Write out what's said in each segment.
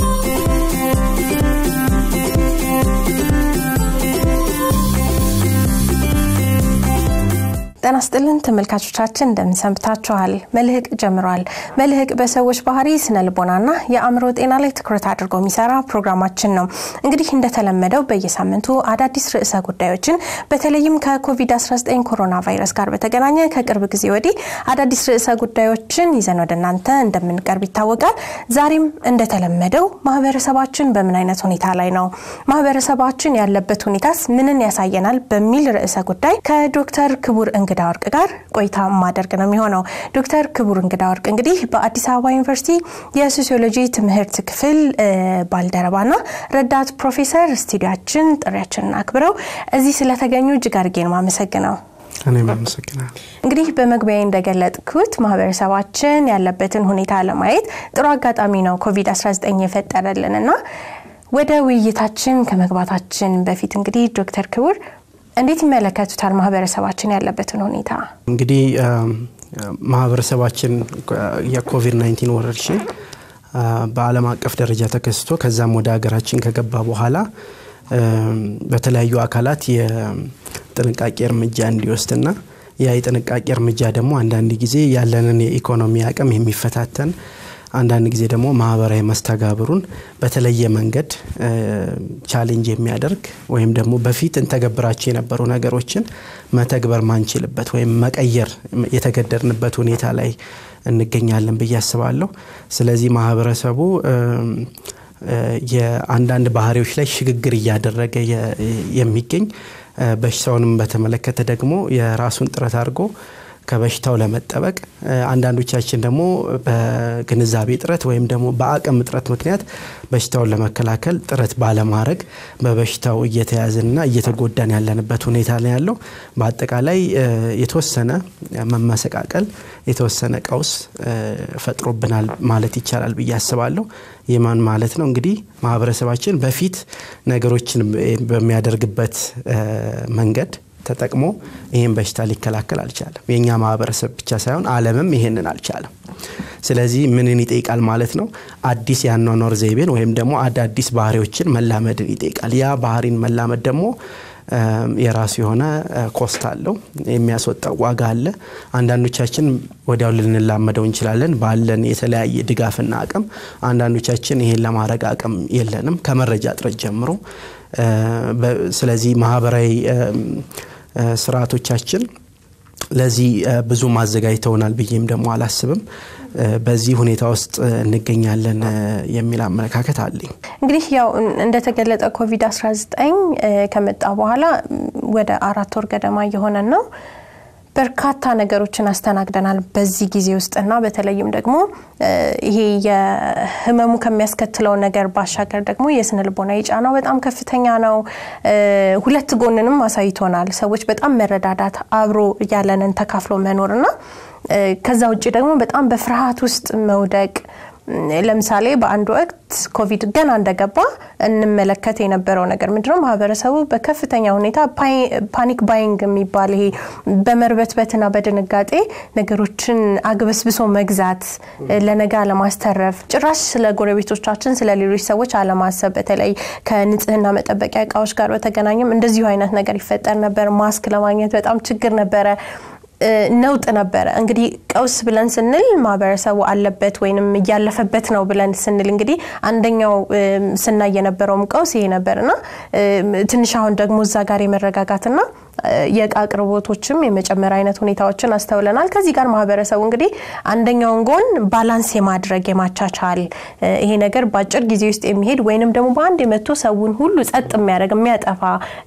ጤና ስጥልን ተመልካቾቻችን እንደምንሰንብታችኋል። መልህቅ ጀምሯል። መልህቅ በሰዎች ባህሪ፣ ስነ ልቦናና የአእምሮ ጤና ላይ ትኩረት አድርጎ የሚሰራ ፕሮግራማችን ነው። እንግዲህ እንደተለመደው በየሳምንቱ አዳዲስ ርዕሰ ጉዳዮችን በተለይም ከኮቪድ-19 ኮሮና ቫይረስ ጋር በተገናኘ ከቅርብ ጊዜ ወዲህ አዳዲስ ርዕሰ ጉዳዮችን ይዘን ወደ እናንተ እንደምንቀርብ ይታወቃል። ዛሬም እንደተለመደው ማህበረሰባችን በምን አይነት ሁኔታ ላይ ነው፣ ማህበረሰባችን ያለበት ሁኔታስ ምንን ያሳየናል በሚል ርዕሰ ጉዳይ ከዶክተር ክቡር እንግዳ ወርቅ ጋር ቆይታ ማደርግ ነው የሚሆነው። ዶክተር ክቡር እንግዳ ወርቅ እንግዲህ በአዲስ አበባ ዩኒቨርሲቲ የሶሲዮሎጂ ትምህርት ክፍል ባልደረባና ረዳት ፕሮፌሰር ስቱዲያችን ጥሪያችንን አክብረው እዚህ ስለተገኙ እጅግ አድርጌ ነው የማመሰግነው። እኔም አመሰግናለሁ። እንግዲህ በመግቢያ እንደገለጥኩት ማህበረሰባችን ያለበትን ሁኔታ ለማየት ጥሩ አጋጣሚ ነው ኮቪድ-19 የፈጠረልን እና ወደ ውይይታችን ከመግባታችን በፊት እንግዲህ ዶክተር ክቡር እንዴት ይመለከቱታል ማህበረሰባችን ያለበትን ሁኔታ? እንግዲህ ማህበረሰባችን የኮቪድ 19 ወረርሽኝ በዓለም አቀፍ ደረጃ ተከስቶ ከዛም ወደ ሀገራችን ከገባ በኋላ በተለያዩ አካላት የጥንቃቄ እርምጃ እንዲወስድና ያ የጥንቃቄ እርምጃ ደግሞ አንዳንድ ጊዜ ያለንን የኢኮኖሚ አቅም የሚፈታተን አንዳንድ ጊዜ ደግሞ ማህበራዊ መስተጋብሩን በተለየ መንገድ ቻሌንጅ የሚያደርግ ወይም ደግሞ በፊት እንተገብራቸው የነበሩ ነገሮችን መተግበር ማንችልበት ወይም መቀየር የተገደድንበት ሁኔታ ላይ እንገኛለን ብዬ አስባለሁ። ስለዚህ ማህበረሰቡ የአንዳንድ ባህሪዎች ላይ ሽግግር እያደረገ የሚገኝ በሽታውንም በተመለከተ ደግሞ የራሱን ጥረት አድርጎ ከበሽታው ለመጠበቅ አንዳንዶቻችን ደግሞ በግንዛቤ ጥረት ወይም ደግሞ በአቅም እጥረት ምክንያት በሽታውን ለመከላከል ጥረት ባለማድረግ በበሽታው እየተያዝንና እየተጎዳን ያለንበት ሁኔታ ነው ያለው። በአጠቃላይ የተወሰነ መመሰቃቀል፣ የተወሰነ ቀውስ ፈጥሮብናል ማለት ይቻላል ብዬ አስባለሁ። የማን ማለት ነው እንግዲህ ማህበረሰባችን በፊት ነገሮችን በሚያደርግበት መንገድ ተጠቅሞ ይህን በሽታ ሊከላከል አልቻለም። የእኛ ማህበረሰብ ብቻ ሳይሆን ዓለምም ይሄንን አልቻለም። ስለዚህ ምንን ይጠይቃል ማለት ነው? አዲስ የአኗኗር ዘይቤን ወይም ደግሞ አዳዲስ ባህሪዎችን መላመድን ይጠይቃል። ያ ባህሪን መላመድ ደግሞ የራሱ የሆነ ኮስት አለው፣ የሚያስወጣው ዋጋ አለ። አንዳንዶቻችን ወዲያው ልንላመደው እንችላለን ባለን የተለያየ ድጋፍና አቅም። አንዳንዶቻችን ይሄን ለማድረግ አቅም የለንም ከመረጃ እጥረት ጀምሮ። ስለዚህ ማህበራዊ ስርዓቶቻችን ለዚህ ብዙ ማዘጋጅተውናል ብዬም ደግሞ አላስብም። በዚህ ሁኔታ ውስጥ እንገኛለን የሚል አመለካከት አለኝ። እንግዲህ ያው እንደተገለጠ ኮቪድ-19 ከመጣ በኋላ ወደ አራት ወር ገደማ እየሆነን ነው። በርካታ ነገሮችን አስተናግደናል በዚህ ጊዜ ውስጥና በተለይም ደግሞ ይሄ የህመሙ ከሚያስከትለው ነገር ባሻገር ደግሞ የስነ ልቦና ጫናው በጣም ከፍተኛ ነው። ሁለት ጎንንም አሳይቶናል። ሰዎች በጣም መረዳዳት፣ አብሮ ያለንን ተካፍሎ መኖርና ከዛ ውጭ ደግሞ በጣም በፍርሃት ውስጥ መውደቅ ለምሳሌ በአንድ ወቅት ኮቪድ ገና እንደገባ እንመለከት የነበረው ነገር ምንድነው? ማህበረሰቡ በከፍተኛ ሁኔታ ፓኒክ ባይንግ የሚባል ይሄ በመርበትበትና በድንጋጤ ነገሮችን አግበስብሶ መግዛት፣ ለነጋ ለማስተረፍ ጭራሽ ስለ ጎረቤቶቻችን ስለ ሌሎች ሰዎች አለማሰብ፣ በተለይ ከንጽህና መጠበቂያ እቃዎች ጋር በተገናኘም እንደዚሁ አይነት ነገር ይፈጠር ነበር። ማስክ ለማግኘት በጣም ችግር ነበረ። ነውጥ ነበረ። እንግዲህ ቀውስ ብለን ስንል ማህበረሰቡ አለበት ወይንም እያለፈበት ነው ብለን ስንል እንግዲህ አንደኛው ስናይ የነበረውም ቀውስ ይሄ ነበርና ትንሽ አሁን ደግሞ እዛ ጋር የመረጋጋትና የእቃ አቅርቦቶችም የመጨመር አይነት ሁኔታዎችን አስተውለናል። ከዚህ ጋር ማህበረሰቡ እንግዲህ አንደኛውን ጎን ባላንስ የማድረግ የማቻቻል ይሄ ነገር በአጭር ጊዜ ውስጥ የሚሄድ ወይንም ደግሞ በአንድ የመቶ ሰውን ሁሉ ጸጥ የሚያደርግ የሚያጠፋ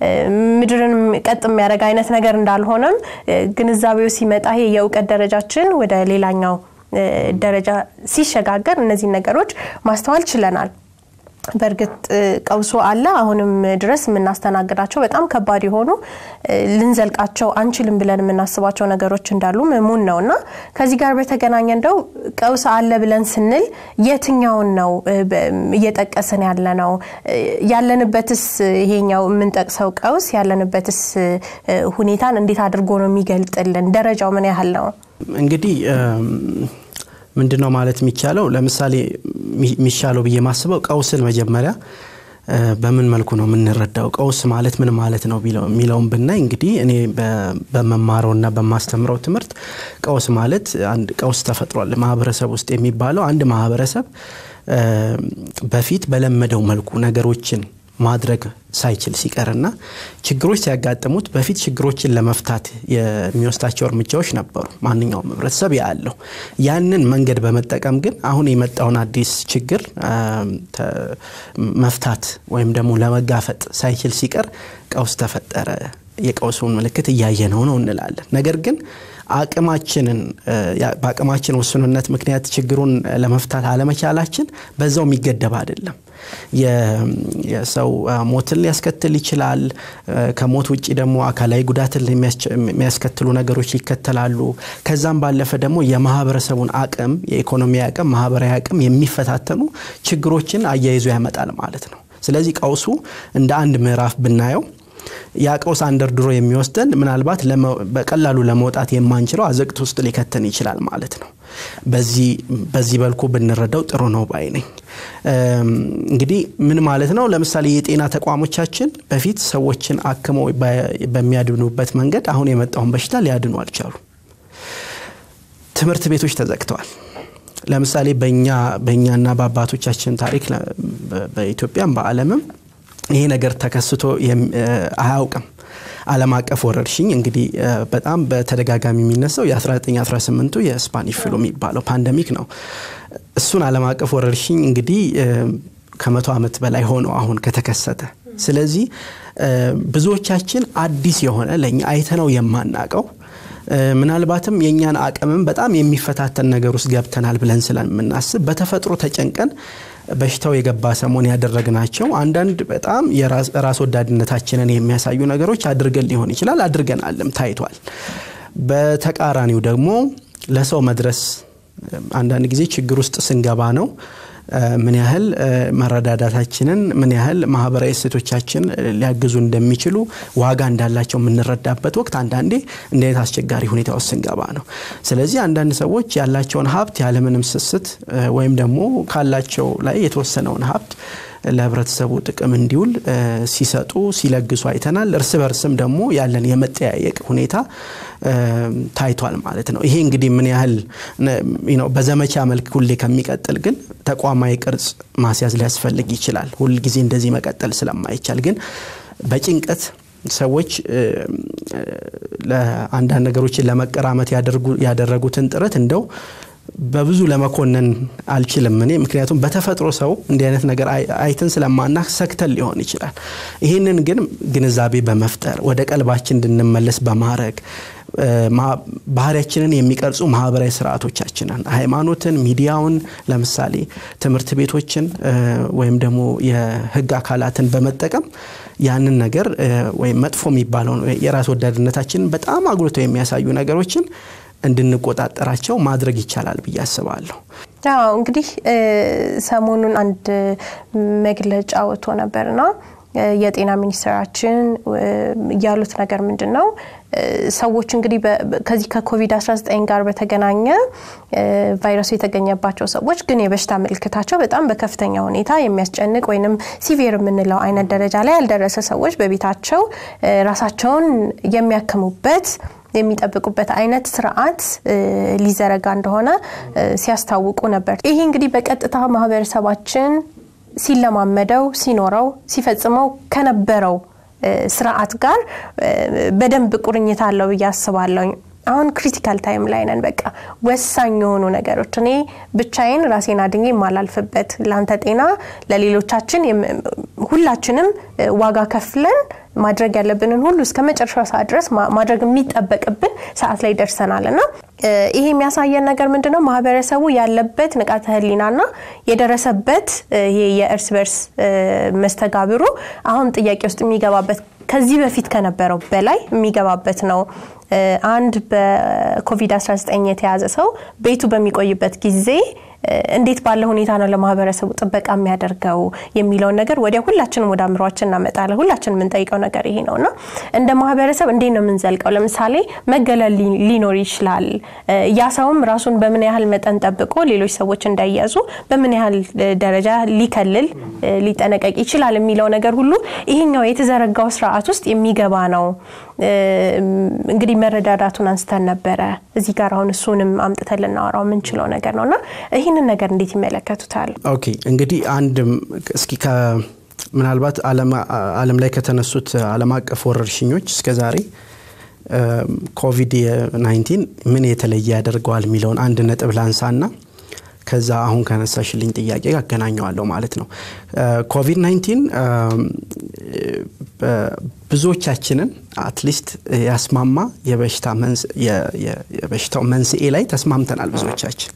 ምድርን ቀጥ የሚያደርግ አይነት ነገር እንዳልሆነም ግንዛቤው ሲመጣ ይሄ የእውቀት ደረጃችን ወደ ሌላኛው ደረጃ ሲሸጋገር እነዚህ ነገሮች ማስተዋል ችለናል። በእርግጥ ቀውሶ አለ። አሁንም ድረስ የምናስተናግዳቸው በጣም ከባድ የሆኑ ልንዘልቃቸው አንችልም ብለን የምናስባቸው ነገሮች እንዳሉ እሙን ነው እና ከዚህ ጋር በተገናኘ እንደው ቀውስ አለ ብለን ስንል የትኛውን ነው እየጠቀስን ያለ ነው? ያለንበትስ ይሄኛው የምንጠቅሰው ቀውስ ያለንበትስ ሁኔታን እንዴት አድርጎ ነው የሚገልጥልን? ደረጃው ምን ያህል ነው? እንግዲህ ምንድን ነው ማለት የሚቻለው? ለምሳሌ የሚሻለው ብዬ ማስበው ቀውስን መጀመሪያ በምን መልኩ ነው የምንረዳው? ቀውስ ማለት ምን ማለት ነው የሚለውን ብናይ እንግዲህ እኔ በመማረውና በማስተምረው ትምህርት ቀውስ ማለት አንድ ቀውስ ተፈጥሯል ማህበረሰብ ውስጥ የሚባለው አንድ ማህበረሰብ በፊት በለመደው መልኩ ነገሮችን ማድረግ ሳይችል ሲቀርና ችግሮች ሲያጋጥሙት በፊት ችግሮችን ለመፍታት የሚወስዳቸው እርምጃዎች ነበሩ። ማንኛውም ህብረተሰብ ያለው ያንን መንገድ በመጠቀም ግን አሁን የመጣውን አዲስ ችግር መፍታት ወይም ደግሞ ለመጋፈጥ ሳይችል ሲቀር ቀውስ ተፈጠረ። የቀውሱን ምልክት እያየነው ነው እንላለን። ነገር ግን አቅማችንን በአቅማችን ውስንነት ምክንያት ችግሩን ለመፍታት አለመቻላችን በዛው የሚገደብ አይደለም። የሰው ሞትን ሊያስከትል ይችላል። ከሞት ውጭ ደግሞ አካላዊ ጉዳትን የሚያስከትሉ ነገሮች ይከተላሉ። ከዛም ባለፈ ደግሞ የማህበረሰቡን አቅም፣ የኢኮኖሚ አቅም፣ ማህበራዊ አቅም የሚፈታተኑ ችግሮችን አያይዞ ያመጣል ማለት ነው። ስለዚህ ቀውሱ እንደ አንድ ምዕራፍ ብናየው ያ ቀውስ አንደርድሮ የሚወስደን ምናልባት በቀላሉ ለመውጣት የማንችለው አዘቅት ውስጥ ሊከተን ይችላል ማለት ነው። በዚህ በልኩ ብንረዳው ጥሩ ነው ባይ ነኝ። እንግዲህ ምን ማለት ነው? ለምሳሌ የጤና ተቋሞቻችን በፊት ሰዎችን አክመው በሚያድኑበት መንገድ አሁን የመጣውን በሽታ ሊያድኑ አልቻሉ። ትምህርት ቤቶች ተዘግተዋል። ለምሳሌ በእኛና በአባቶቻችን ታሪክ በኢትዮጵያም በዓለምም ይሄ ነገር ተከስቶ አያውቅም። ዓለም አቀፍ ወረርሽኝ እንግዲህ በጣም በተደጋጋሚ የሚነሳው የ1918ቱ የስፓኒሽ ፍሉ የሚባለው ፓንደሚክ ነው። እሱን ዓለም አቀፍ ወረርሽኝ እንግዲህ ከመቶ ዓመት በላይ ሆነው አሁን ከተከሰተ። ስለዚህ ብዙዎቻችን አዲስ የሆነ ለእኛ አይተነው የማናቀው ምናልባትም የእኛን አቅምም በጣም የሚፈታተን ነገር ውስጥ ገብተናል ብለን ስለምናስብ በተፈጥሮ ተጨንቀን በሽታው የገባ ሰሞን ያደረግናቸው አንዳንድ በጣም የራስ ወዳድነታችንን የሚያሳዩ ነገሮች አድርገን ሊሆን ይችላል፣ አድርገናልም ታይቷል። በተቃራኒው ደግሞ ለሰው መድረስ አንዳንድ ጊዜ ችግር ውስጥ ስንገባ ነው ምን ያህል መረዳዳታችንን ምን ያህል ማህበራዊ እሴቶቻችን ሊያግዙ እንደሚችሉ ዋጋ እንዳላቸው የምንረዳበት ወቅት አንዳንዴ እንደ አይነት አስቸጋሪ ሁኔታ ውስጥ ስንገባ ነው። ስለዚህ አንዳንድ ሰዎች ያላቸውን ሀብት ያለምንም ስስት ወይም ደግሞ ካላቸው ላይ የተወሰነውን ሀብት ለህብረተሰቡ ጥቅም እንዲውል ሲሰጡ ሲለግሱ አይተናል። እርስ በርስም ደግሞ ያለን የመጠያየቅ ሁኔታ ታይቷል ማለት ነው። ይሄ እንግዲህ ምን ያህል በዘመቻ መልክ ሁሌ ከሚቀጥል ግን ተቋማዊ ቅርጽ ማስያዝ ሊያስፈልግ ይችላል። ሁል ጊዜ እንደዚህ መቀጠል ስለማይቻል ግን በጭንቀት ሰዎች ለአንዳንድ ነገሮችን ለመቀራመት ያደረጉትን ጥረት እንደው በብዙ ለመኮነን አልችልም እኔ ምክንያቱም በተፈጥሮ ሰው እንዲህ አይነት ነገር አይትን ስለማና ሰክተን ሊሆን ይችላል። ይህንን ግን ግንዛቤ በመፍጠር ወደ ቀልባችን እንድንመለስ በማድረግ ባህሪያችንን የሚቀርጹ ማህበራዊ ስርዓቶቻችንን ሃይማኖትን፣ ሚዲያውን፣ ለምሳሌ ትምህርት ቤቶችን ወይም ደግሞ የህግ አካላትን በመጠቀም ያንን ነገር ወይም መጥፎ የሚባለውን የራስ ወዳድነታችንን በጣም አጉልቶ የሚያሳዩ ነገሮችን እንድንቆጣጠራቸው ማድረግ ይቻላል ብዬ አስባለሁ። አዎ እንግዲህ ሰሞኑን አንድ መግለጫ ወጥቶ ነበርና የጤና ሚኒስትራችን ያሉት ነገር ምንድን ነው? ሰዎች እንግዲህ ከዚህ ከኮቪድ-19 ጋር በተገናኘ ቫይረሱ የተገኘባቸው ሰዎች ግን የበሽታ ምልክታቸው በጣም በከፍተኛ ሁኔታ የሚያስጨንቅ ወይንም ሲቪር የምንለው አይነት ደረጃ ላይ ያልደረሰ ሰዎች በቤታቸው ራሳቸውን የሚያክሙበት የሚጠብቁበት አይነት ስርዓት ሊዘረጋ እንደሆነ ሲያስታውቁ ነበር። ይሄ እንግዲህ በቀጥታ ማህበረሰባችን ሲለማመደው፣ ሲኖረው፣ ሲፈጽመው ከነበረው ስርዓት ጋር በደንብ ቁርኝት አለው ብዬ አስባለሁ። አሁን ክሪቲካል ታይም ላይ ነን። በቃ ወሳኝ የሆኑ ነገሮች እኔ ብቻዬን ራሴን አድኜ የማላልፍበት ለአንተ ጤና፣ ለሌሎቻችን ሁላችንም ዋጋ ከፍለን ማድረግ ያለብንን ሁሉ እስከ መጨረሻ ሰዓት ድረስ ማድረግ የሚጠበቅብን ሰዓት ላይ ደርሰናል እና ይሄ የሚያሳየን ነገር ምንድነው? ማህበረሰቡ ያለበት ንቃተ ህሊናና የደረሰበት ይሄ የእርስ በርስ መስተጋብሩ አሁን ጥያቄ ውስጥ የሚገባበት ከዚህ በፊት ከነበረው በላይ የሚገባበት ነው። አንድ በኮቪድ-19 የተያዘ ሰው ቤቱ በሚቆይበት ጊዜ እንዴት ባለ ሁኔታ ነው ለማህበረሰቡ ጥበቃ የሚያደርገው የሚለውን ነገር ወዲያ ሁላችንም ወደ አእምሯችን እናመጣለን። ሁላችን የምንጠይቀው ነገር ይሄ ነው እና እንደ ማህበረሰብ እንዴት ነው የምንዘልቀው? ለምሳሌ መገለል ሊኖር ይችላል። ያ ሰውም ራሱን በምን ያህል መጠን ጠብቆ ሌሎች ሰዎች እንዳይያዙ በምን ያህል ደረጃ ሊከልል ሊጠነቀቅ ይችላል የሚለው ነገር ሁሉ ይሄኛው የተዘረጋው ስርዓት ውስጥ የሚገባ ነው። እንግዲህ መረዳዳቱን አንስተን ነበረ እዚህ ጋር አሁን እሱንም አምጥተን ልናወራው የምንችለው ነገር ነው እና ይህንን ነገር እንዴት ይመለከቱታል? ኦኬ እንግዲህ አንድ እስኪ ምናልባት ዓለም ላይ ከተነሱት ዓለም አቀፍ ወረርሽኞች እስከ ዛሬ ኮቪድ 19 ምን የተለየ ያደርገዋል የሚለውን አንድ ነጥብ ላንሳና ከዛ አሁን ከነሳሽልኝ ጥያቄ ያገናኘዋለሁ ማለት ነው። ኮቪድ 19 ብዙዎቻችንን አትሊስት ያስማማ የበሽታው መንስኤ ላይ ተስማምተናል ብዙዎቻችን።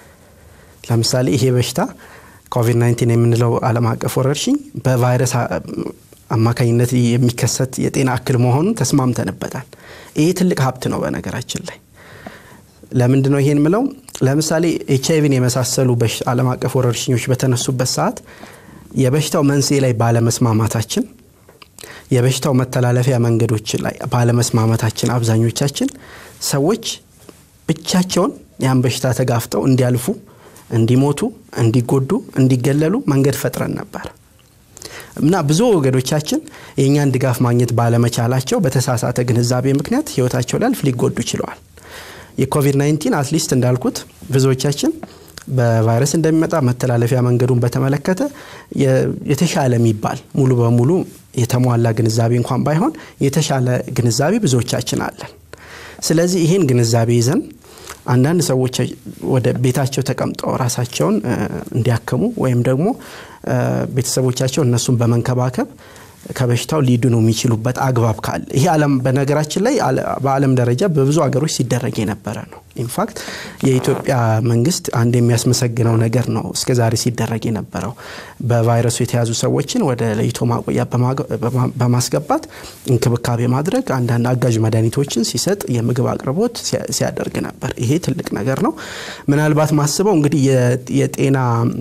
ለምሳሌ ይሄ በሽታ ኮቪድ 19 የምንለው ዓለም አቀፍ ወረርሽኝ በቫይረስ አማካኝነት የሚከሰት የጤና እክል መሆኑን ተስማምተንበታል። ይሄ ትልቅ ሀብት ነው በነገራችን ላይ ለምንድ ነው ይሄን ምለው? ለምሳሌ ኤች አይቪን የመሳሰሉ ዓለም አቀፍ ወረርሽኞች በተነሱበት ሰዓት የበሽታው መንስኤ ላይ ባለመስማማታችን የበሽታው መተላለፊያ መንገዶች ላይ ባለመስማማታችን አብዛኞቻችን ሰዎች ብቻቸውን ያን በሽታ ተጋፍጠው እንዲያልፉ፣ እንዲሞቱ፣ እንዲጎዱ፣ እንዲገለሉ መንገድ ፈጥረን ነበር እና ብዙ ወገዶቻችን የእኛን ድጋፍ ማግኘት ባለመቻላቸው በተሳሳተ ግንዛቤ ምክንያት ህይወታቸው ሊያልፍ ሊጎዱ ችለዋል። የኮቪድ-19 አትሊስት እንዳልኩት ብዙዎቻችን በቫይረስ እንደሚመጣ መተላለፊያ መንገዱን በተመለከተ የተሻለ የሚባል ሙሉ በሙሉ የተሟላ ግንዛቤ እንኳን ባይሆን የተሻለ ግንዛቤ ብዙዎቻችን አለን። ስለዚህ ይህን ግንዛቤ ይዘን አንዳንድ ሰዎች ወደ ቤታቸው ተቀምጠው ራሳቸውን እንዲያክሙ ወይም ደግሞ ቤተሰቦቻቸው እነሱን በመንከባከብ ከበሽታው ሊድኑ የሚችሉበት አግባብ ካለ ይሄ ዓለም በነገራችን ላይ በዓለም ደረጃ በብዙ ሀገሮች ሲደረግ የነበረ ነው። ኢንፋክት የኢትዮጵያ መንግስት አንድ የሚያስመሰግነው ነገር ነው እስከዛሬ ሲደረግ የነበረው በቫይረሱ የተያዙ ሰዎችን ወደ ለይቶ ማቆያ በማስገባት እንክብካቤ ማድረግ፣ አንዳንድ አጋዥ መድኃኒቶችን ሲሰጥ፣ የምግብ አቅርቦት ሲያደርግ ነበር። ይሄ ትልቅ ነገር ነው። ምናልባት ማስበው እንግዲህ የጤና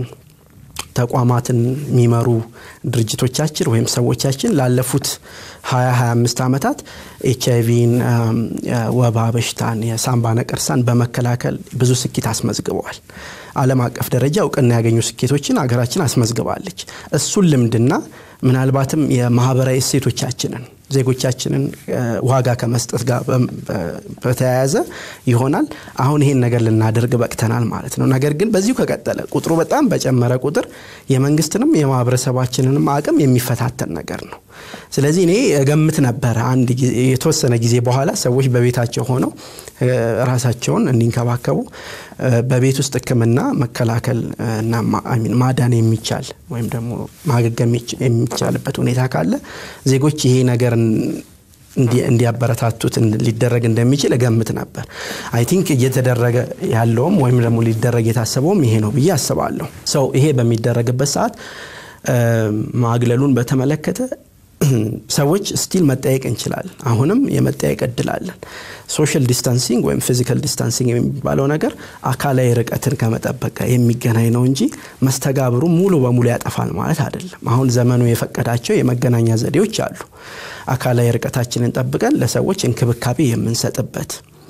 ተቋማትን የሚመሩ ድርጅቶቻችን ወይም ሰዎቻችን ላለፉት 20-25 ዓመታት ኤች አይቪን፣ ወባ በሽታን፣ የሳምባ ነቀርሳን በመከላከል ብዙ ስኬት አስመዝግበዋል። ዓለም አቀፍ ደረጃ እውቅና ያገኙ ስኬቶችን ሀገራችን አስመዝግባለች። እሱን ልምድና ምናልባትም የማህበራዊ እሴቶቻችንን ዜጎቻችንን ዋጋ ከመስጠት ጋር በተያያዘ ይሆናል አሁን ይሄን ነገር ልናደርግ በቅተናል ማለት ነው። ነገር ግን በዚሁ ከቀጠለ ቁጥሩ በጣም በጨመረ ቁጥር የመንግስትንም የማህበረሰባችንንም አቅም የሚፈታተን ነገር ነው። ስለዚህ እኔ እገምት ነበረ አንድ የተወሰነ ጊዜ በኋላ ሰዎች በቤታቸው ሆነው ራሳቸውን እንዲንከባከቡ በቤት ውስጥ ሕክምና መከላከል እና ማዳን የሚቻል ወይም ደግሞ ማገገም የሚቻልበት ሁኔታ ካለ ዜጎች ይሄ ነገር እንዲያበረታቱት ሊደረግ እንደሚችል እገምት ነበር። አይ ቲንክ እየተደረገ ያለውም ወይም ደግሞ ሊደረግ የታሰበውም ይሄ ነው ብዬ አስባለሁ። ሰው ይሄ በሚደረግበት ሰዓት ማግለሉን በተመለከተ ሰዎች ስቲል መጠየቅ እንችላለን። አሁንም የመጠየቅ እድል አለን። ሶሻል ዲስታንሲንግ ወይም ፊዚካል ዲስታንሲንግ የሚባለው ነገር አካላዊ ርቀትን ከመጠበቅ ጋር የሚገናኝ ነው እንጂ መስተጋብሩ ሙሉ በሙሉ ያጠፋል ማለት አይደለም። አሁን ዘመኑ የፈቀዳቸው የመገናኛ ዘዴዎች አሉ። አካላዊ ርቀታችንን ጠብቀን ለሰዎች እንክብካቤ የምንሰጥበት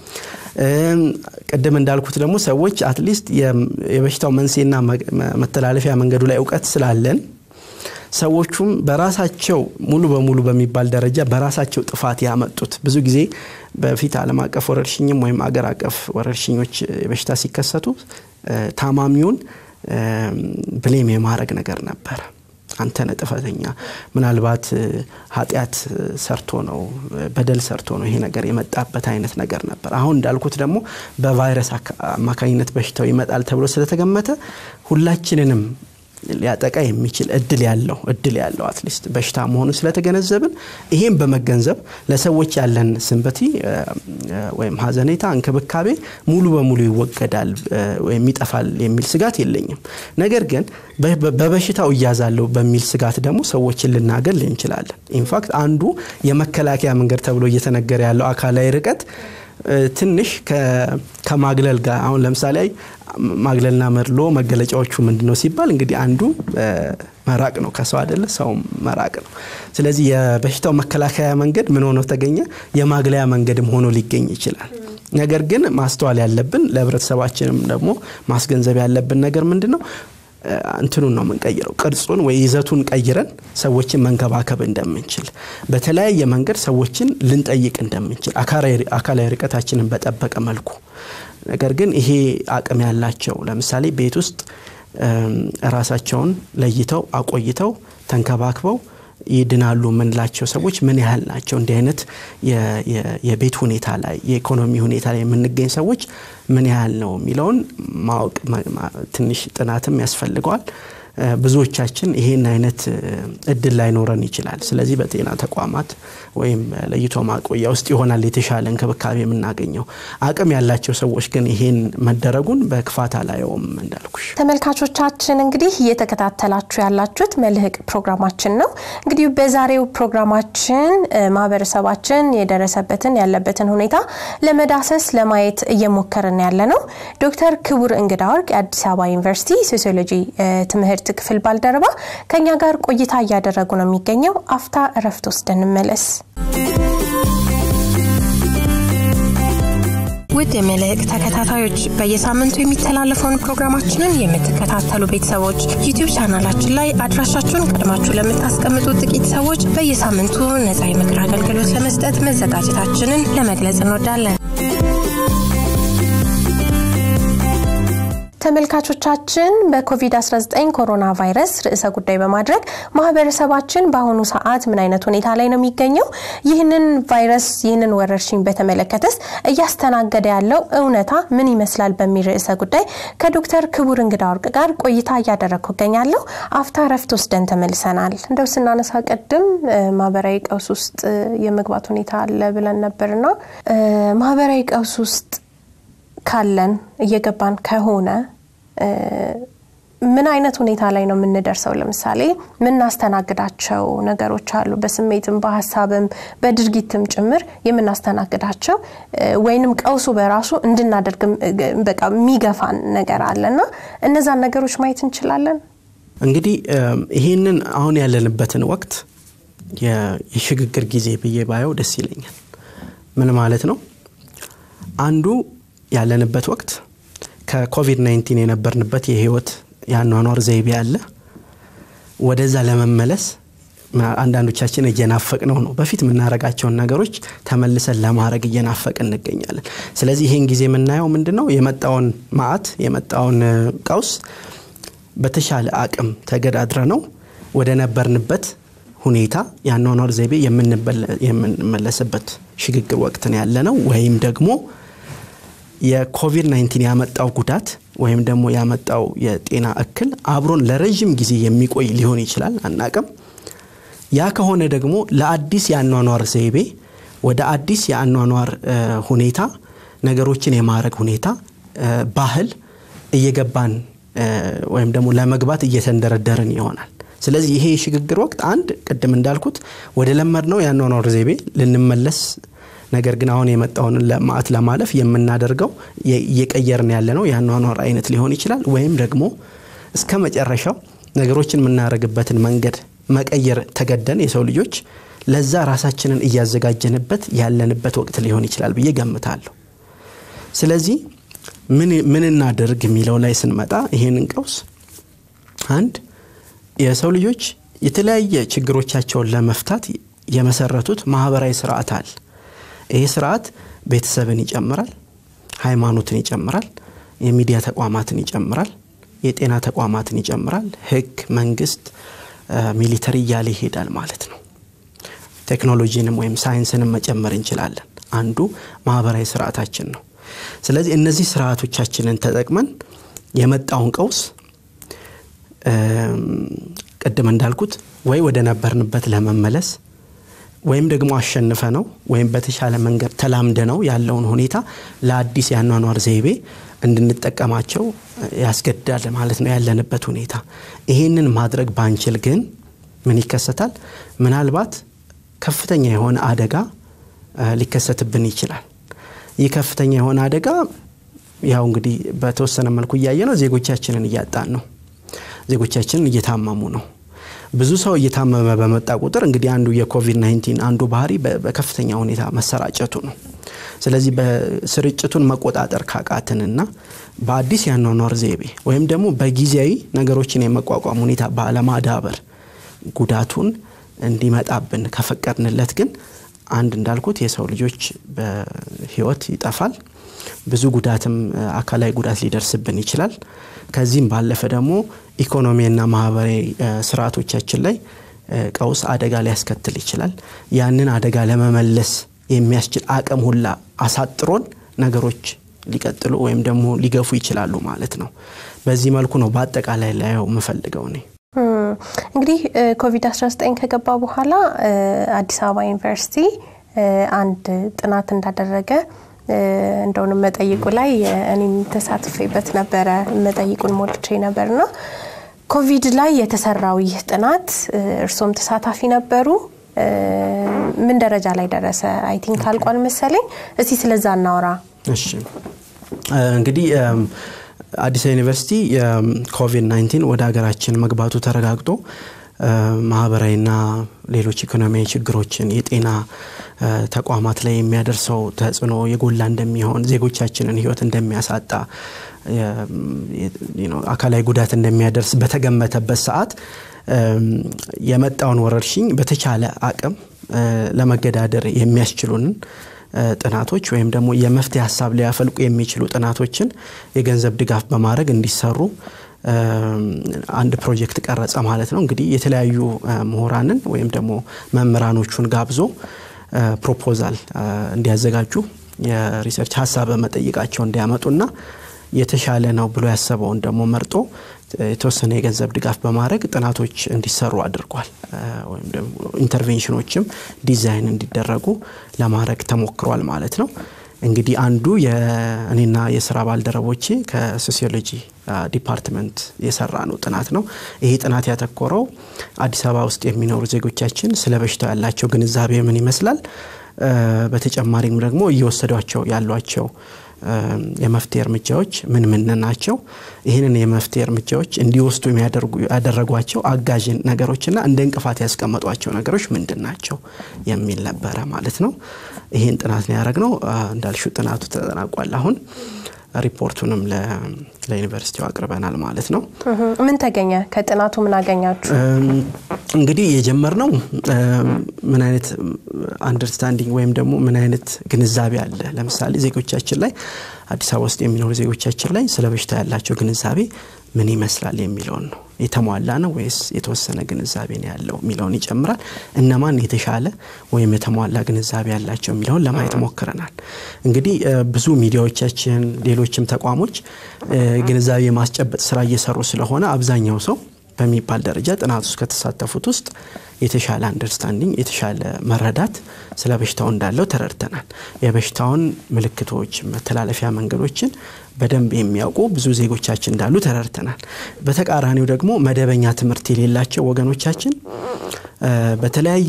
ቅድም እንዳልኩት ደግሞ ሰዎች አትሊስት የበሽታው መንስኤና መተላለፊያ መንገዱ ላይ እውቀት ስላለን ሰዎቹም በራሳቸው ሙሉ በሙሉ በሚባል ደረጃ በራሳቸው ጥፋት ያመጡት ብዙ ጊዜ በፊት ዓለም አቀፍ ወረርሽኝም ወይም አገር አቀፍ ወረርሽኞች በሽታ ሲከሰቱ ታማሚውን ብሌም የማድረግ ነገር ነበረ። አንተ ነህ ጥፋተኛ፣ ምናልባት ኃጢአት ሰርቶ ነው በደል ሰርቶ ነው ይሄ ነገር የመጣበት አይነት ነገር ነበር። አሁን እንዳልኩት ደግሞ በቫይረስ አማካኝነት በሽታው ይመጣል ተብሎ ስለተገመተ ሁላችንንም ሊያጠቃ የሚችል እድል ያለው እድል ያለው አትሊስት በሽታ መሆኑ ስለተገነዘብን ይሄም በመገንዘብ ለሰዎች ያለን ስንበቲ ወይም ሀዘኔታ፣ እንክብካቤ ሙሉ በሙሉ ይወገዳል ወይም ይጠፋል የሚል ስጋት የለኝም። ነገር ግን በበሽታው እያዛለሁ በሚል ስጋት ደግሞ ሰዎችን ልናገል እንችላለን። ኢንፋክት አንዱ የመከላከያ መንገድ ተብሎ እየተነገረ ያለው አካላዊ ርቀት ትንሽ ከማግለል ጋር አሁን ለምሳሌ ማግለልና መድሎ መገለጫዎቹ ምንድን ነው ሲባል እንግዲህ አንዱ መራቅ ነው ከሰው አይደለ ሰው መራቅ ነው ስለዚህ የበሽታው መከላከያ መንገድ ምን ሆኖ ተገኘ የማግለያ መንገድም ሆኖ ሊገኝ ይችላል ነገር ግን ማስተዋል ያለብን ለህብረተሰባችንም ደግሞ ማስገንዘብ ያለብን ነገር ምንድን ነው እንትኑን ነው የምንቀይረው ቅርጹን ወይ ይዘቱን ቀይረን ሰዎችን መንከባከብ እንደምንችል በተለያየ መንገድ ሰዎችን ልንጠይቅ እንደምንችል አካላዊ ርቀታችንን በጠበቀ መልኩ ነገር ግን ይሄ አቅም ያላቸው ለምሳሌ ቤት ውስጥ ራሳቸውን ለይተው አቆይተው ተንከባክበው ይድናሉ የምንላቸው ሰዎች ምን ያህል ናቸው እንዲህ አይነት የቤት ሁኔታ ላይ የኢኮኖሚ ሁኔታ ላይ የምንገኝ ሰዎች ምን ያህል ነው የሚለውን ማወቅ ትንሽ ጥናትም ያስፈልገዋል ብዙዎቻችን ይሄን አይነት እድል ላይኖረን ይችላል ስለዚህ በጤና ተቋማት ወይም ለይቶ ማቆያ ውስጥ ይሆናል የተሻለ እንክብካቤ የምናገኘው አቅም ያላቸው ሰዎች ግን ይሄን መደረጉን በክፋት አላየውም እንዳልኩሽ ተመልካቾቻችን እንግዲህ እየተከታተላችሁ ያላችሁት መልህቅ ፕሮግራማችን ነው እንግዲህ በዛሬው ፕሮግራማችን ማህበረሰባችን የደረሰበትን ያለበትን ሁኔታ ለመዳሰስ ለማየት እየሞከርን ያለ ነው ዶክተር ክቡር እንግዳ ወርቅ የአዲስ አበባ ዩኒቨርሲቲ ሶሲዮሎጂ ትምህርት ክፍል ባልደረባ ከኛ ጋር ቆይታ እያደረጉ ነው የሚገኘው አፍታ እረፍት ወስደን እንመለስ ውድ የመልህቅ ተከታታዮች በየሳምንቱ የሚተላለፈውን ፕሮግራማችንን የምትከታተሉ ቤተሰቦች ዩቲዩብ ቻናላችን ላይ አድራሻችሁን ቀድማችሁ ለምታስቀምጡ ጥቂት ሰዎች በየሳምንቱ ነጻ የምክር አገልግሎት ለመስጠት መዘጋጀታችንን ለመግለጽ እንወዳለን ተመልካቾቻችን በኮቪድ-19 ኮሮና ቫይረስ ርዕሰ ጉዳይ በማድረግ ማህበረሰባችን በአሁኑ ሰዓት ምን አይነት ሁኔታ ላይ ነው የሚገኘው ይህንን ቫይረስ ይህንን ወረርሽኝ በተመለከተስ እያስተናገደ ያለው እውነታ ምን ይመስላል በሚል ርዕሰ ጉዳይ ከዶክተር ክቡር እንግዳ ወርቅ ጋር ቆይታ እያደረግኩ እገኛለሁ አፍታ ረፍት ወስደን ተመልሰናል እንደው ስናነሳ ቅድም ማህበራዊ ቀውስ ውስጥ የመግባት ሁኔታ አለ ብለን ነበርና ማህበራዊ ቀውስ ውስጥ ካለን እየገባን ከሆነ ምን አይነት ሁኔታ ላይ ነው የምንደርሰው ለምሳሌ የምናስተናግዳቸው ነገሮች አሉ በስሜትም በሀሳብም በድርጊትም ጭምር የምናስተናግዳቸው ወይንም ቀውሱ በራሱ እንድናደርግ በቃ የሚገፋን ነገር አለና እነዛን ነገሮች ማየት እንችላለን እንግዲህ ይህንን አሁን ያለንበትን ወቅት የሽግግር ጊዜ ብዬ ባየው ደስ ይለኛል ምን ማለት ነው አንዱ ያለንበት ወቅት ከኮቪድ-19 የነበርንበት የህይወት የአኗኗር ዘይቤ አለ ወደዛ ለመመለስ አንዳንዶቻችን እየናፈቅ ነው ነው በፊት የምናረጋቸውን ነገሮች ተመልሰን ለማድረግ እየናፈቅ እንገኛለን ስለዚህ ይህን ጊዜ የምናየው ምንድን ነው የመጣውን ማአት የመጣውን ቀውስ በተሻለ አቅም ተገዳድረ ነው ወደ ነበርንበት ሁኔታ የአኗኗር ዘይቤ የምንመለስበት ሽግግር ወቅትን ያለ ነው ወይም ደግሞ የኮቪድ-19 ያመጣው ጉዳት ወይም ደግሞ ያመጣው የጤና እክል አብሮን ለረዥም ጊዜ የሚቆይ ሊሆን ይችላል አናቅም ያ ከሆነ ደግሞ ለአዲስ የአኗኗር ዘይቤ ወደ አዲስ የአኗኗር ሁኔታ ነገሮችን የማድረግ ሁኔታ ባህል እየገባን ወይም ደግሞ ለመግባት እየተንደረደርን ይሆናል ስለዚህ ይሄ የሽግግር ወቅት አንድ ቅድም እንዳልኩት ወደ ለመድ ነው የአኗኗር ዘይቤ ልንመለስ ነገር ግን አሁን የመጣውን ማዕት ለማለፍ የምናደርገው እየቀየርን ያለ ነው የአኗኗር አይነት ሊሆን ይችላል ወይም ደግሞ እስከ መጨረሻው ነገሮችን የምናደርግበትን መንገድ መቀየር ተገደን የሰው ልጆች ለዛ ራሳችንን እያዘጋጀንበት ያለንበት ወቅት ሊሆን ይችላል ብዬ ገምታለሁ ስለዚህ ምን እናደርግ የሚለው ላይ ስንመጣ ይሄንን ቀውስ አንድ የሰው ልጆች የተለያየ ችግሮቻቸውን ለመፍታት የመሰረቱት ማህበራዊ ስርዓት አለ ይሄ ስርዓት ቤተሰብን ይጨምራል ሃይማኖትን ይጨምራል የሚዲያ ተቋማትን ይጨምራል የጤና ተቋማትን ይጨምራል ህግ መንግስት ሚሊተሪ እያለ ይሄዳል ማለት ነው ቴክኖሎጂንም ወይም ሳይንስንም መጨመር እንችላለን አንዱ ማህበራዊ ስርዓታችን ነው ስለዚህ እነዚህ ስርዓቶቻችንን ተጠቅመን የመጣውን ቀውስ ቅድም እንዳልኩት ወይ ወደ ነበርንበት ለመመለስ ወይም ደግሞ አሸንፈ ነው ወይም በተሻለ መንገድ ተላምደ ነው ያለውን ሁኔታ ለአዲስ የአኗኗር ዘይቤ እንድንጠቀማቸው ያስገድዳል ማለት ነው ያለንበት ሁኔታ ይሄንን ማድረግ ባንችል ግን ምን ይከሰታል ምናልባት ከፍተኛ የሆነ አደጋ ሊከሰትብን ይችላል ይህ ከፍተኛ የሆነ አደጋ ያው እንግዲህ በተወሰነ መልኩ እያየ ነው ዜጎቻችንን እያጣን ነው። ዜጎቻችንን እየታመሙ ነው። ብዙ ሰው እየታመመ በመጣ ቁጥር እንግዲህ አንዱ የኮቪድ 19 አንዱ ባህሪ በከፍተኛ ሁኔታ መሰራጨቱ ነው። ስለዚህ በስርጭቱን መቆጣጠር ካቃትንና በአዲስ ያኗኗር ዘይቤ ወይም ደግሞ በጊዜያዊ ነገሮችን የመቋቋም ሁኔታ ባለማዳበር ጉዳቱን እንዲመጣብን ከፈቀድንለት ግን አንድ እንዳልኩት የሰው ልጆች በህይወት ይጠፋል። ብዙ ጉዳትም አካላዊ ጉዳት ሊደርስብን ይችላል። ከዚህም ባለፈ ደግሞ ኢኮኖሚና ማህበራዊ ስርዓቶቻችን ላይ ቀውስ አደጋ ሊያስከትል ይችላል። ያንን አደጋ ለመመለስ የሚያስችል አቅም ሁላ አሳጥሮን ነገሮች ሊቀጥሉ ወይም ደግሞ ሊገፉ ይችላሉ ማለት ነው። በዚህ መልኩ ነው በአጠቃላይ ላየው የምፈልገው እኔ። እንግዲህ ኮቪድ-19 ከገባ በኋላ አዲስ አበባ ዩኒቨርሲቲ አንድ ጥናት እንዳደረገ እንደውንም መጠይቁ ላይ እኔም ተሳትፌበት ነበረ። መጠይቁን ሞልቼ ነበርና ኮቪድ ላይ የተሰራው ይህ ጥናት እርሶም ተሳታፊ ነበሩ። ምን ደረጃ ላይ ደረሰ? አይ ቲንክ አልቋል መሰለኝ። እስቲ ስለዛ እናወራ። እሺ እንግዲህ አዲስ ዩኒቨርሲቲ የኮቪድ 19 ወደ ሀገራችን መግባቱ ተረጋግጦ ማህበራዊና ሌሎች ኢኮኖሚያዊ ችግሮችን የጤና ተቋማት ላይ የሚያደርሰው ተጽዕኖ የጎላ እንደሚሆን ዜጎቻችንን ህይወት እንደሚያሳጣ አካላዊ ጉዳት እንደሚያደርስ በተገመተበት ሰዓት የመጣውን ወረርሽኝ በተቻለ አቅም ለመገዳደር የሚያስችሉንን ጥናቶች ወይም ደግሞ የመፍትሄ ሀሳብ ሊያፈልቁ የሚችሉ ጥናቶችን የገንዘብ ድጋፍ በማድረግ እንዲሰሩ አንድ ፕሮጀክት ቀረጸ ማለት ነው። እንግዲህ የተለያዩ ምሁራንን ወይም ደግሞ መምህራኖቹን ጋብዞ ፕሮፖዛል እንዲያዘጋጁ የሪሰርች ሀሳብ በመጠይቃቸው እንዲያመጡና የተሻለ ነው ብሎ ያሰበውን ደግሞ መርጦ የተወሰነ የገንዘብ ድጋፍ በማድረግ ጥናቶች እንዲሰሩ አድርጓል። ወይም ደግሞ ኢንተርቬንሽኖችም ዲዛይን እንዲደረጉ ለማድረግ ተሞክሯል ማለት ነው። እንግዲህ አንዱ እኔና የስራ ባልደረቦቼ ከሶሲዮሎጂ ዲፓርትመንት የሰራ ነው ጥናት ነው። ይሄ ጥናት ያተኮረው አዲስ አበባ ውስጥ የሚኖሩ ዜጎቻችን ስለ በሽታው ያላቸው ግንዛቤ ምን ይመስላል፣ በተጨማሪም ደግሞ እየወሰዷቸው ያሏቸው የመፍትሄ እርምጃዎች ምን ምን ናቸው፣ ይህንን የመፍትሄ እርምጃዎች እንዲወስዱ ያደረጓቸው አጋዥ ነገሮችና እንደ እንቅፋት ያስቀመጧቸው ነገሮች ምንድን ናቸው የሚል ነበረ ማለት ነው። ይህን ጥናት ነው ያደረግነው። እንዳልሹ ጥናቱ ተጠናቋል። አሁን ሪፖርቱንም ለዩኒቨርሲቲው አቅርበናል ማለት ነው። ምን ተገኘ? ከጥናቱ ምን አገኛችሁ? እንግዲህ የጀመርነው ምን አይነት አንደርስታንዲንግ ወይም ደግሞ ምን አይነት ግንዛቤ አለ፣ ለምሳሌ ዜጎቻችን ላይ አዲስ አበባ ውስጥ የሚኖሩ ዜጎቻችን ላይ ስለ በሽታ ያላቸው ግንዛቤ ምን ይመስላል የሚለውን ነው። የተሟላ ነው ወይስ የተወሰነ ግንዛቤ ነው ያለው የሚለውን ይጨምራል። እነማን የተሻለ ወይም የተሟላ ግንዛቤ ያላቸው የሚለውን ለማየት ሞክረናል። እንግዲህ ብዙ ሚዲያዎቻችን፣ ሌሎችም ተቋሞች ግንዛቤ የማስጨበጥ ስራ እየሰሩ ስለሆነ አብዛኛው ሰው በሚባል ደረጃ ጥናት ውስጥ ከተሳተፉት ውስጥ የተሻለ አንደርስታንዲንግ የተሻለ መረዳት ስለ በሽታው እንዳለው ተረድተናል። የበሽታውን ምልክቶች፣ መተላለፊያ መንገዶችን በደንብ የሚያውቁ ብዙ ዜጎቻችን እንዳሉ ተረድተናል። በተቃራኒው ደግሞ መደበኛ ትምህርት የሌላቸው ወገኖቻችን በተለያየ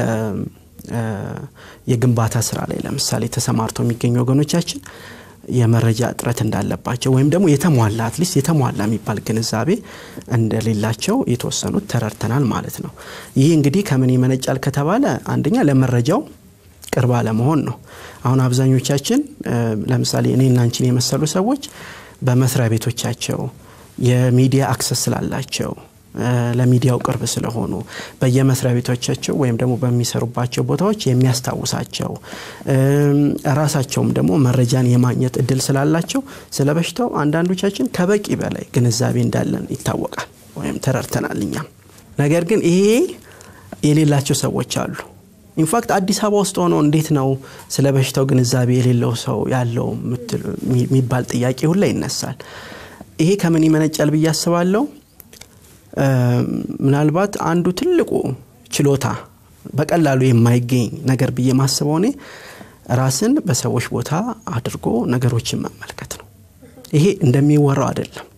የግንባታ ስራ ላይ ለምሳሌ ተሰማርተው የሚገኙ ወገኖቻችን የመረጃ እጥረት እንዳለባቸው ወይም ደግሞ የተሟላ አትሊስት የተሟላ የሚባል ግንዛቤ እንደሌላቸው የተወሰኑት ተረድተናል ማለት ነው። ይህ እንግዲህ ከምን ይመነጫል ከተባለ አንደኛ ለመረጃው ቅርብ አለመሆን ነው። አሁን አብዛኞቻችን ለምሳሌ እኔና አንቺን የመሰሉ ሰዎች በመስሪያ ቤቶቻቸው የሚዲያ አክሰስ ስላላቸው ለሚዲያው ቅርብ ስለሆኑ በየመስሪያ ቤቶቻቸው ወይም ደግሞ በሚሰሩባቸው ቦታዎች የሚያስታውሳቸው ራሳቸውም ደግሞ መረጃን የማግኘት እድል ስላላቸው ስለ በሽታው አንዳንዶቻችን ከበቂ በላይ ግንዛቤ እንዳለን ይታወቃል ወይም ተረድተናል እኛም። ነገር ግን ይሄ የሌላቸው ሰዎች አሉ። ኢንፋክት አዲስ አበባ ውስጥ ሆኖ እንዴት ነው ስለ በሽታው ግንዛቤ የሌለው ሰው ያለው የሚባል ጥያቄ ሁላ ይነሳል። ይሄ ከምን ይመነጫል ብዬ አስባለሁ። ምናልባት አንዱ ትልቁ ችሎታ በቀላሉ የማይገኝ ነገር ብዬ ማስበው እኔ ራስን በሰዎች ቦታ አድርጎ ነገሮችን መመልከት ነው። ይሄ እንደሚወራው አይደለም።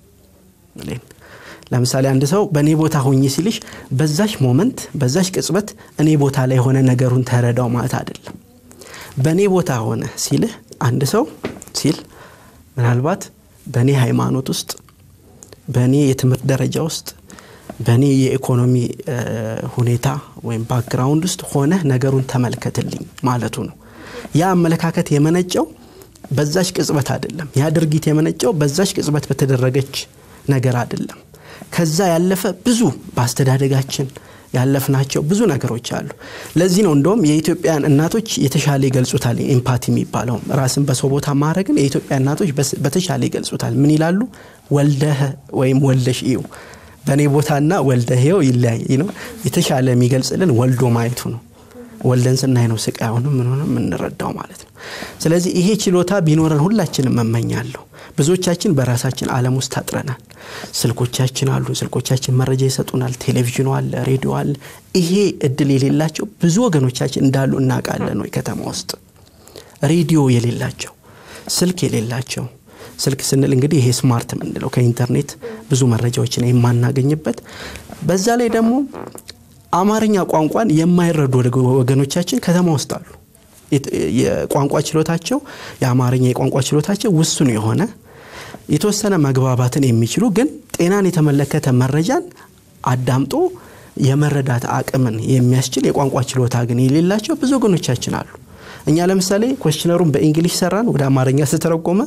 ለምሳሌ አንድ ሰው በእኔ ቦታ ሆኜ ሲልሽ በዛሽ ሞመንት በዛሽ ቅጽበት እኔ ቦታ ላይ ሆነ ነገሩን ተረዳው ማለት አይደለም። በእኔ ቦታ ሆነ ሲልህ አንድ ሰው ሲል ምናልባት በእኔ ሃይማኖት ውስጥ በእኔ የትምህርት ደረጃ ውስጥ በእኔ የኢኮኖሚ ሁኔታ ወይም ባክግራውንድ ውስጥ ሆነ ነገሩን ተመልከትልኝ ማለቱ ነው። ያ አመለካከት የመነጨው በዛች ቅጽበት አይደለም። ያ ድርጊት የመነጨው በዛች ቅጽበት በተደረገች ነገር አይደለም። ከዛ ያለፈ ብዙ በአስተዳደጋችን ያለፍናቸው ብዙ ነገሮች አሉ። ለዚህ ነው እንደውም የኢትዮጵያን እናቶች የተሻለ ይገልጹታል። ኤምፓቲ የሚባለው ራስን በሰው ቦታ ማድረግን የኢትዮጵያ እናቶች በተሻለ ይገልጹታል። ምን ይላሉ? ወልደህ ወይም ወልደሽ እዩ። በእኔ ቦታና ወልደህ ይኸው ይለያይ ነው። የተሻለ የሚገልጽልን ወልዶ ማየቱ ነው። ወልደን ስናይ ነው ስቃዩንም ምንሆንም የምንረዳው ማለት ነው። ስለዚህ ይሄ ችሎታ ቢኖረን ሁላችንም መመኛለሁ። ብዙዎቻችን በራሳችን ዓለም ውስጥ ታጥረናል። ስልኮቻችን አሉ። ስልኮቻችን መረጃ ይሰጡናል። ቴሌቪዥኑ አለ፣ ሬዲዮ አለ። ይሄ እድል የሌላቸው ብዙ ወገኖቻችን እንዳሉ እናውቃለን ወይ ከተማ ውስጥ ሬዲዮ የሌላቸው ስልክ የሌላቸው ስልክ ስንል እንግዲህ ይሄ ስማርት ምንለው ከኢንተርኔት ብዙ መረጃዎችን የማናገኝበት በዛ ላይ ደግሞ አማርኛ ቋንቋን የማይረዱ ወገኖቻችን ከተማ ውስጥ አሉ። የቋንቋ ችሎታቸው የአማርኛ የቋንቋ ችሎታቸው ውሱን የሆነ የተወሰነ መግባባትን የሚችሉ ግን ጤናን የተመለከተ መረጃን አዳምጦ የመረዳት አቅምን የሚያስችል የቋንቋ ችሎታ ግን የሌላቸው ብዙ ወገኖቻችን አሉ። እኛ ለምሳሌ ኮስችነሩን በእንግሊሽ ሰራን፣ ወደ አማርኛ ስተረጎመ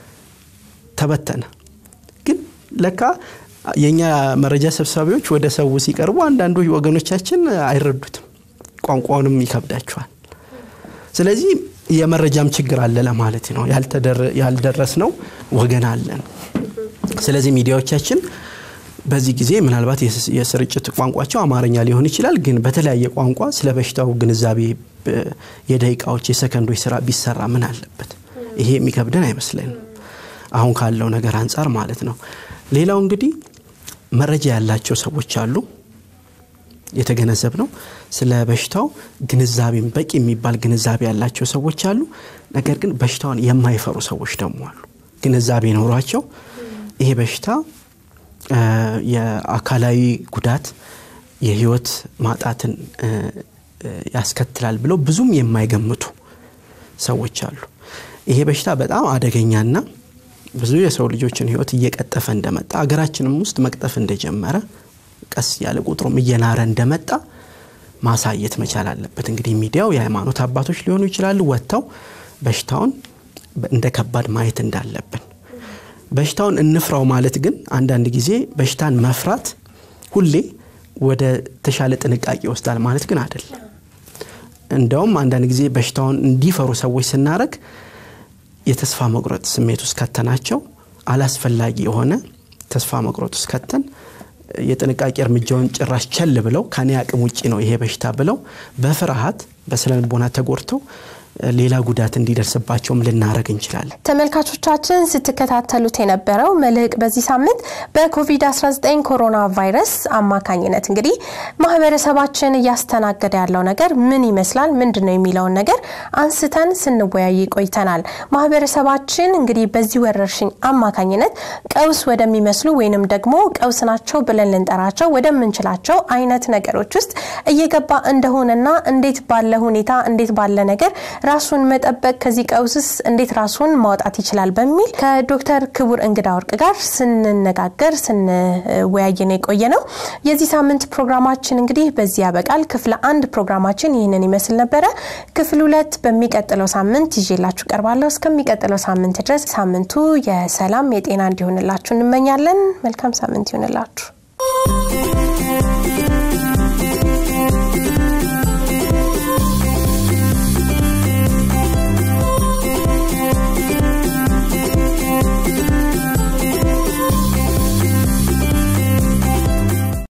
ተበተነ። ግን ለካ የእኛ መረጃ ሰብሳቢዎች ወደ ሰው ሲቀርቡ አንዳንዱ ወገኖቻችን አይረዱትም፣ ቋንቋውንም ይከብዳቸዋል። ስለዚህ የመረጃም ችግር አለ ለማለት ነው። ያልደረስ ነው ወገን አለን። ስለዚህ ሚዲያዎቻችን በዚህ ጊዜ ምናልባት የስርጭት ቋንቋቸው አማርኛ ሊሆን ይችላል፣ ግን በተለያየ ቋንቋ ስለ በሽታው ግንዛቤ የደቂቃዎች የሰከንዶች ስራ ቢሰራ ምን አለበት? ይሄ የሚከብደን አይመስለንም አሁን ካለው ነገር አንጻር ማለት ነው። ሌላው እንግዲህ መረጃ ያላቸው ሰዎች አሉ የተገነዘብ ነው። ስለ በሽታው ግንዛቤም በቂ የሚባል ግንዛቤ ያላቸው ሰዎች አሉ። ነገር ግን በሽታውን የማይፈሩ ሰዎች ደግሞ አሉ። ግንዛቤ ኖሯቸው ይሄ በሽታ የአካላዊ ጉዳት፣ የህይወት ማጣትን ያስከትላል ብለው ብዙም የማይገምቱ ሰዎች አሉ። ይሄ በሽታ በጣም አደገኛና ብዙ የሰው ልጆችን ህይወት እየቀጠፈ እንደመጣ አገራችንም ውስጥ መቅጠፍ እንደጀመረ ቀስ ያለ ቁጥሩም እየናረ እንደመጣ ማሳየት መቻል አለበት። እንግዲህ ሚዲያው የሃይማኖት አባቶች ሊሆኑ ይችላሉ ወጥተው በሽታውን እንደ ከባድ ማየት እንዳለብን። በሽታውን እንፍራው ማለት ግን አንዳንድ ጊዜ በሽታን መፍራት ሁሌ ወደ ተሻለ ጥንቃቄ ይወስዳል ማለት ግን አይደለም። እንደውም አንዳንድ ጊዜ በሽታውን እንዲፈሩ ሰዎች ስናደረግ የተስፋ መቁረጥ ስሜት ውስጥ ከተናቸው አላስፈላጊ የሆነ ተስፋ መቁረጥ ውስጥ ከተን የጥንቃቄ እርምጃውን ጭራሽ ቸል ብለው ከኔ አቅም ውጭ ነው ይሄ በሽታ ብለው በፍርሃት በስነልቦና ተጎድተው ሌላ ጉዳት እንዲደርስባቸውም ልናደረግ እንችላለን። ተመልካቾቻችን ስትከታተሉት የነበረው መልህቅ በዚህ ሳምንት በኮቪድ-19 ኮሮና ቫይረስ አማካኝነት እንግዲህ ማህበረሰባችን እያስተናገደ ያለው ነገር ምን ይመስላል፣ ምንድን ነው የሚለውን ነገር አንስተን ስንወያይ ቆይተናል። ማህበረሰባችን እንግዲህ በዚህ ወረርሽኝ አማካኝነት ቀውስ ወደሚመስሉ ወይንም ደግሞ ቀውስ ናቸው ብለን ልንጠራቸው ወደምንችላቸው አይነት ነገሮች ውስጥ እየገባ እንደሆነና እንዴት ባለ ሁኔታ እንዴት ባለ ነገር ራሱን መጠበቅ ከዚህ ቀውስስ እንዴት ራሱን ማውጣት ይችላል በሚል ከዶክተር ክቡር እንግዳ ወርቅ ጋር ስንነጋገር ስንወያይ ነው የቆየ ነው። የዚህ ሳምንት ፕሮግራማችን እንግዲህ በዚህ ያበቃል። ክፍል አንድ ፕሮግራማችን ይህንን ይመስል ነበረ። ክፍል ሁለት በሚቀጥለው ሳምንት ይዤላችሁ ቀርባለሁ። እስከሚቀጥለው ሳምንት ድረስ ሳምንቱ የሰላም የጤና እንዲሆንላችሁ እንመኛለን። መልካም ሳምንት ይሆንላችሁ።